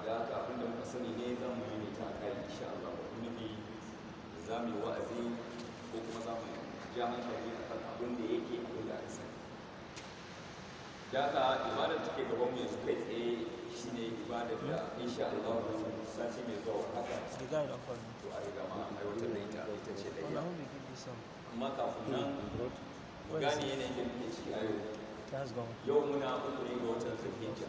da haka abin da muka sani ne za mu yi ta kai insha Allah wani nufi za mu yi wa'azi ko kuma za mu ja hankali a kan abin da yake abin da aka sani da haka ibadar take gaban mu yanzu kai tsaye shine ibadar da insha Allah sati mai zuwa haka The guy don't call me. to a riga ma an aiwatar da ita ita ce da Oh, iya now me give you some. amma kafin nan mu gane yanayin da muke ciki a yau That's gone. yau muna uku ne ga watan zulhijja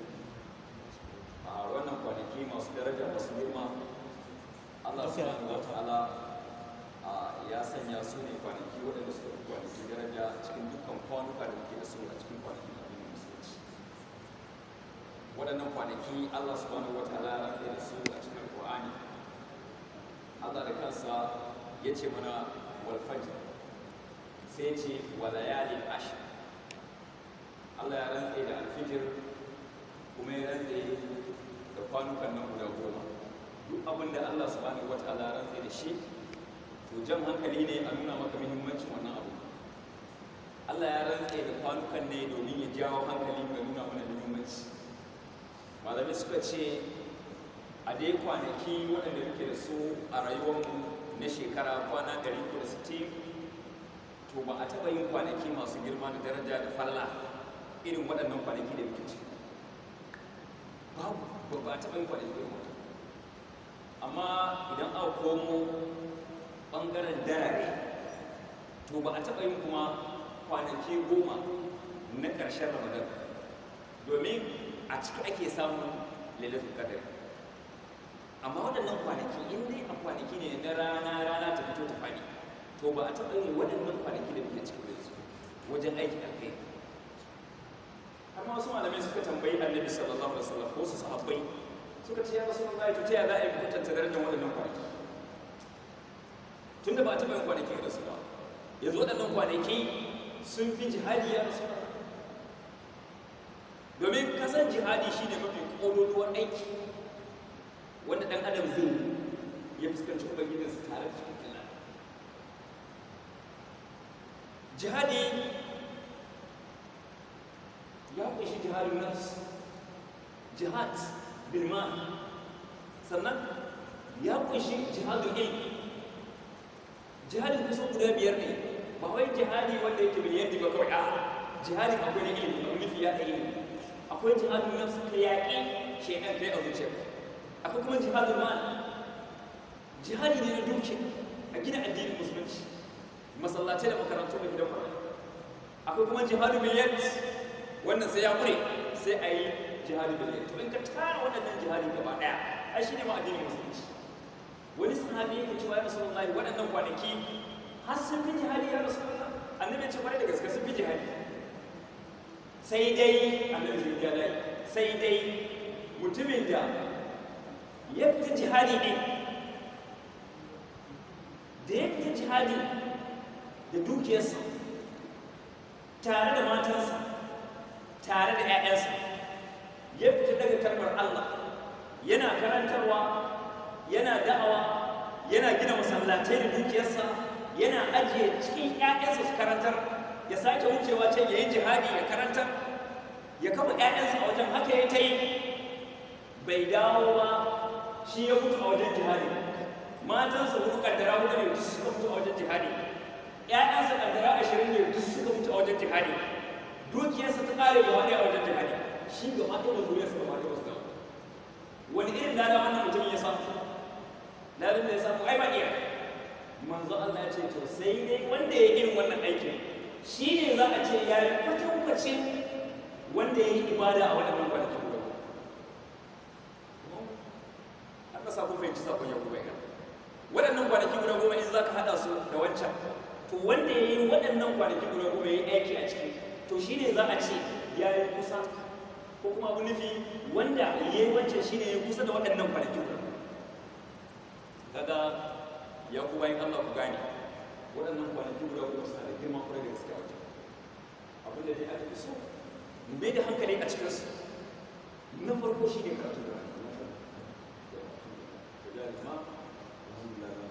a wannan kwanaki masu daraja masu girma Allah Okay. subhanahu wa ta'ala a ya sanya su ne kwanaki waɗanda suka fi kwanaki daraja cikin dukkan kwanuka da muke da su a cikin kwanakin addinin musulunci waɗannan kwanaki Allah subhanahu wa ta'ala ya rantsa da su a cikin Qur'ani Allah da kansa ya ce mana wal fajr sai ya ce wa layalin ashr Allah ya rantse da alfijir kuma ya rantse da kwanukan nan guda goma duk abin da Allah subhanahu wataala ya rantse da shi to jan hankali ne a nuna maka muhimmancin wannan abu Allah ya rantse da kwanukan ne domin ya jawo hankali ga nuna mana muhimmanci malamai suka ce a dai kwanaki waɗanda muke da su a rayuwarmu na shekara kwana 360 to ba a taɓa yin kwanaki masu girma da daraja da falla irin waɗannan kwanaki da muke ciki babu ba ba a taɓa yin kwanaki irin waɗannan amma idan aka komo ɓangaren darare to ba a taɓa yin kuma kwanaki goma na ƙarshen ramadan domin a ciki ake samun lailatul qadr amma waɗannan kwanaki in dai a kwanaki ne na rana rana ta fito ta faɗi to ba a taɓa yin waɗannan kwanaki da muke cikin yanzu wajen aikin alkai har ma wasu malamai suka tambayi annabi sallallahu alaihi wasallam ko su sahabbai suka ce ya rasulullahi to ta ya za a yi kwatanta darajar waɗannan kwanaki tunda ba a taɓa yin kwanaki da su ba yanzu waɗannan kwanaki sun fi jihadi ya rasu domin kasan jihadi shine mafi ƙololuwar aiki wanda ɗan adam zai yi ya fuskanci ubangijinsa tare da cikin Allah jihadi ya kunshi jihadin nafs jihad bil mal sannan ya kunshi jihadul ilm jihadin kusan guda biyar ne ba wai jihadi wanda yake miliyan ba kawai a jihadin akwai na ilimi akwai nufi ya ilimi akwai jihadin nafs ka yaƙi shaidan kai a zuciya akwai kuma jihadul mal jihadi ne na dukiya a gina addinin musulunci masallatai da makarantu da gidan kwanan akwai kuma jihadu miliyat wannan sai ya kure sai a yi jihadu miliyat to in ka tara waɗannan jihadi gaba ɗaya ai shi ne ma addinin musulunci wani sahabi yake cewa ya rasulullahi waɗannan kwanaki har sun fi jihadi ya rasulullah annabi ya ce kwarai da gaske sun fi jihadi sai dai annabi zai ya dai sai dai mutumin da ya fita jihadi ne da ya fita jihadi da dukiyarsa tare da matansa tare da 'ya'yansa ya fita daga kalmar Allah yana karantarwa yana da'awa yana gina masallatai da dukiyarsa yana ajiye cikin 'ya'yansa su karantar ya sake wucewa can ya yi jihadi ya karantar ya kafa 'ya'yansa a wajen haka ya ta yi bai dawo ba shi ya mutu a wajen jihadi matansa hudu kaddara hudu ne duk suka mutu a wajen jihadi ‘ya'yansa kaddara ashirin ne duk suka mutu a wajen jihadi dukiyarsa ta ƙare gaba ɗaya a wajen jihadi shi gaba ɗaya da zuriyarsa gaba ɗaya wasu gaba wani irin lada wannan mutumin ya samu ladan da ya samu ai ba iya manzo Allah ya ce to sai dai wanda ya irin wannan aikin shi ne za a ce ya yi kwatankwacin wanda ya yi ibada a waɗannan kwanakin guda aka sa kun fahimci sakon ya kuma waɗannan kwanaki guda goma in za ka haɗa su da wancan to wanda ya yi waɗannan kwanaki guda goma ya yi aiki a ciki to shi ne za a ce ya yi kusa ko kuma abu nufi wanda ya yi wancan shi ne ya kusa da waɗannan kwanaki guda kaga ya ku bayan Allah ku gane waɗannan kwanaki guda goma suna da girma kwarai da gaske a wajen abin da dai aka fi so mu bai da hankali a cikinsu na farko shi ne karatu da rana